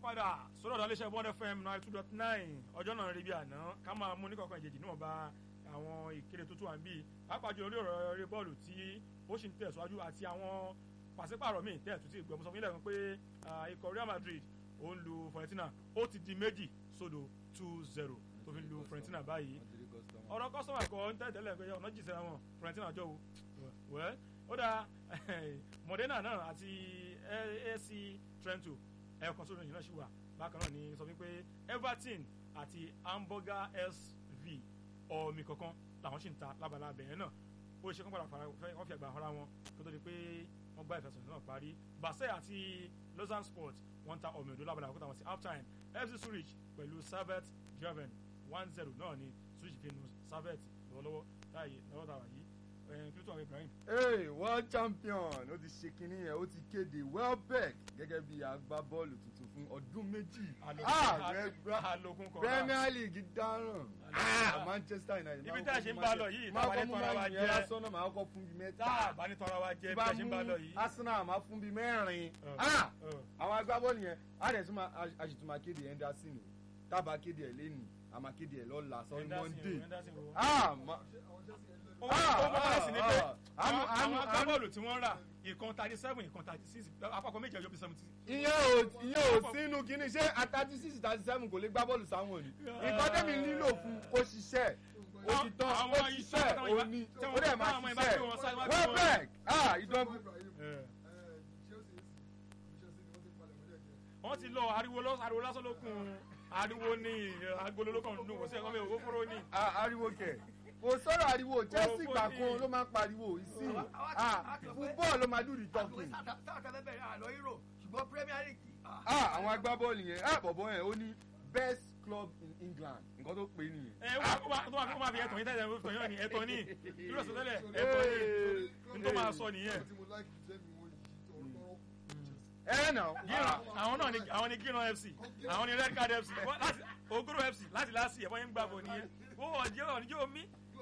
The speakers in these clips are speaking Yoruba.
padà sọ́dọ̀ ọ̀dàlẹ́sẹ̀ one fm nine two dot nine ọjọ́ náà rí bí àná ká máa mú ní kọ̀ọ̀kan ìjèjì níwọ̀n bá àwọn ìkéde tuntun à ń bì pàápàá jùlọ lórí ọ̀rọ̀ eré bọ́ọ̀lù tí ó sì ń tẹ̀síwájú àti àwọn pàṣípààrọ̀ míì tẹ̀tù tí ìgbọ̀mùsọ̀ fún ilẹ̀ kan pé ikọ̀ Real Madrid ó ń lu Fiorentina ó ti di méjì sódò two zero tó fi lu Fiorentina báyìí ọ̀rọ̀ kọ́sọ́mà kọ́ ń tẹ̀tẹ̀lẹ̀ pé ọ̀nà jìṣẹ́ wọn Fiorentina jọ o wẹ́ ó dáa Modena náà àti ASC Trento ẹ̀ẹ̀kan sódò yìí náà ṣì wà bákan náà ni sọ wípé Everton àti Hamburger SV ọ̀mì kankan làwọn sì ń ta lábala abẹ̀yẹn náà ó ṣe kán padà fara wọ́n fi àgbà ara wọn kó tó di pé wọ́n gbá ìfẹsẹ̀sẹ̀ náà parí Basel àti Lausanne Sport wọ́n ta ọ̀mì òdo lábala àkótá wọn sí half time FC Zurich pẹ̀lú Servette German one zero náà ni Zurich fi nu Servette lọ́wọ́lọ́wọ́ táyé lọ́wọ́ tàwa yìí kílótó àwọn Ibrahim. ee world champion ó ti ṣe kinní yẹn ó ti kéde Welbeck gẹ́gẹ́ bí agbábọ́ọ̀lù tuntun fún ọdún méjì. alokun kọ̀ọ̀kan Premier League dáràn ah Manchester United. ibi tá a ṣe ń bá lọ yìí táwa ní tọ́ra wa jẹ́ lásán náà máa kọ́ fún bíi mẹ́ta. tá a bá ní tọ́ra wa jẹ́ bí a ṣe ń bá lọ yìí. Arsenal máa fún bíi mẹ́rin. ah àwọn agbábọ́ọ̀lù yẹn á dẹ̀ tún máa àṣìtún máa kéde Henderson o tábà kéde ẹ̀ lẹ́nu àmà kéde ẹ̀ lọ́la sọ́ni Monday. ah ma ó bá sí ni pé àwọn agbábọ́ọ̀lù tí wọ́n rà ìkan thirty seven ìkan thirty six àpapọ̀ méjì ọjọ́ bíi seventy. ìyẹn ò ìyẹn ò sínú kínní ṣé thirty six thirty seven kò lè gbá bọ́ọ̀lù sáwọn ni nǹkan tẹ́mi nílò fún kó ṣiṣẹ́ ó ti tán ó ṣiṣẹ́ ó ní ó dẹ̀ máa ṣiṣẹ́ Welbeck ah ìdánwò. wọ́n ti lọ ariwo lásán lókun ariwo ní agolo lókàn nínú kò sí ẹ̀kọ́ mi ò fóró ní. ariwo kẹ̀ kò sọ̀rọ̀ ariwo Chelsea gbà kan ló máa ń pariwo ìsìn fúbọ́ọ̀lù ló máa dùn ní tọ́kì. ṣùgbọ́n Premier League. àwọn agbábọ́ọ̀lù yẹn bọ̀bọ̀ yẹn ó ní best club in England nǹkan tó pè é nìyẹn. ẹ wọ́n tó máa fi ẹ̀tọ́ yín tẹ́lẹ̀ ẹ̀tọ́ yín ni ẹ̀tọ́ ní dúró sọ tẹ́lẹ̀ ẹ̀tọ́ ní n tó máa sọ nìyẹn. ẹ nà. àwọn náà ni àwọn ni Gíran FC àwọn ni Red Card FC Ogoro FC láti láti ẹ̀fọ́ yín gbàgbọ́ nìyẹn ó ọ̀jẹ́ ọ̀nìjẹ́ omi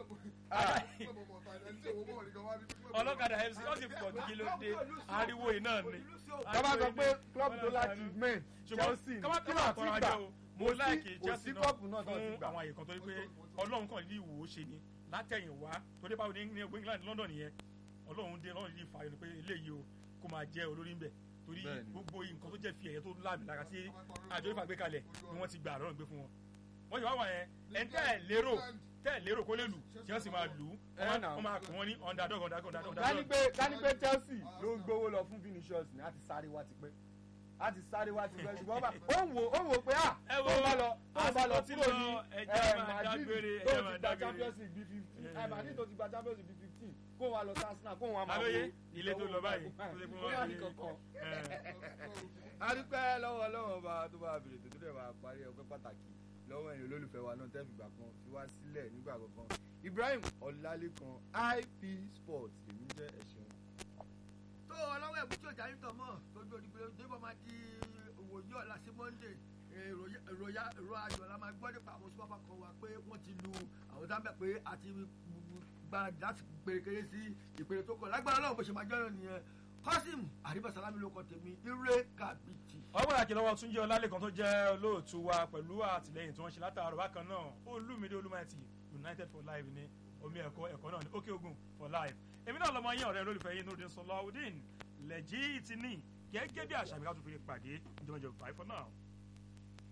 ọlọ́kadà fc ó ti pọ̀ kí ló dé ariwo yìí náà ni. kọ́má sọ pé club tó láti men Chelsea kọ́má tó náà tọ́ra jẹ́ o mo láìkì Chelsea náà fún náà àwọn àyè kan tó ní pé ọlọ́run kan ní ìwò ó ṣe ni látẹ̀yìn wá torí báwo ní ní England London yẹn ọlọ́run dé ọlọ́run yìí fààyè ni pé eléyìí o kó máa jẹ́ olórí ń bẹ̀ torí gbogbo nǹkan tó jẹ́ fi ẹ̀yẹ tó láàmì lára tí àjọ ìfà gbé kalẹ̀ ni wọ́n ti gbà lọ́rùn gbé fún wọn wọ́n yìí wá wà yẹn ẹ̀ ń tẹ́ ẹ̀ lérò tẹ́ ẹ̀ lérò kó lè lù Chelsea máa lù ú wọ́n máa kún wọn ní underdog underdog underdog. káni pé káni pé Chelsea ló ń gbowó lọ fún Vinicius ní àti sáré wá ti pẹ́ àti sáré wá ti pẹ́ ṣùgbọ́n ó ń wò ó ń wò pé à tó bá lọ tó bá lọ kúrò ní Madrid tó ti gba Champions League bíi fifteen ẹ Madrid tó ti gba Champions League bíi fifteen kó wa lọ sí Arsenal kó wọn máa wo ilé tó lọ báyìí kó wà ní kankan. a dúpẹ́ lọ́wọ́ lọ́wọ́ bá tó bá bèrè tó tó dẹ̀ bá parí ọpẹ́ pàtàkì lọ́wọ́ ẹ̀yin olólùfẹ́ wa náà tẹ́ fìgbà kan fi wá sílẹ̀ nígbà kankan Ibrahim Ọlálékan IP Sports èmi jẹ́ ẹ̀ṣẹ̀ tó ọlọ́wọ́ ẹ̀bùn tí ọjà yìí tọ̀ mọ́ tójú òdìgbò débọ̀ máa di òwòye ọ̀la sí Monday ìròyà ìró ayọ̀ la máa gbọ́ nípa àwọn super kan wa pé wọ́n ti lu àwọn dábẹ́ pé àti gbáradì láti pèrèkèrè sí ìpèrè tó kọ̀ lágbára Ọlọ́run bó ṣe máa jọ́yọ̀ nìyẹn Kọ́sìm àríbàsálámì ló kọ tèmi ire kàbìtì. ọgbọ́n àti lọ́wọ́ Túnjí Ọlálékan tó jẹ́ olóòtú wa pẹ̀lú àtìlẹ́yìn tí wọ́n ṣe látàárọ̀ bákan náà Olúmídé Olúmáìtì United for Life ní omi ẹ̀kọ́ ẹ̀kọ́ náà ní Òkè Ògùn for Life èmi náà lọ́mọ yín ọ̀rẹ́ olólùfẹ́ yín Nurudeen Sọláwùdín lẹ́jì tì ní gẹ́gẹ́ bí àṣà mi ká tún fi pàdé ìjọba ìjọba bye for now.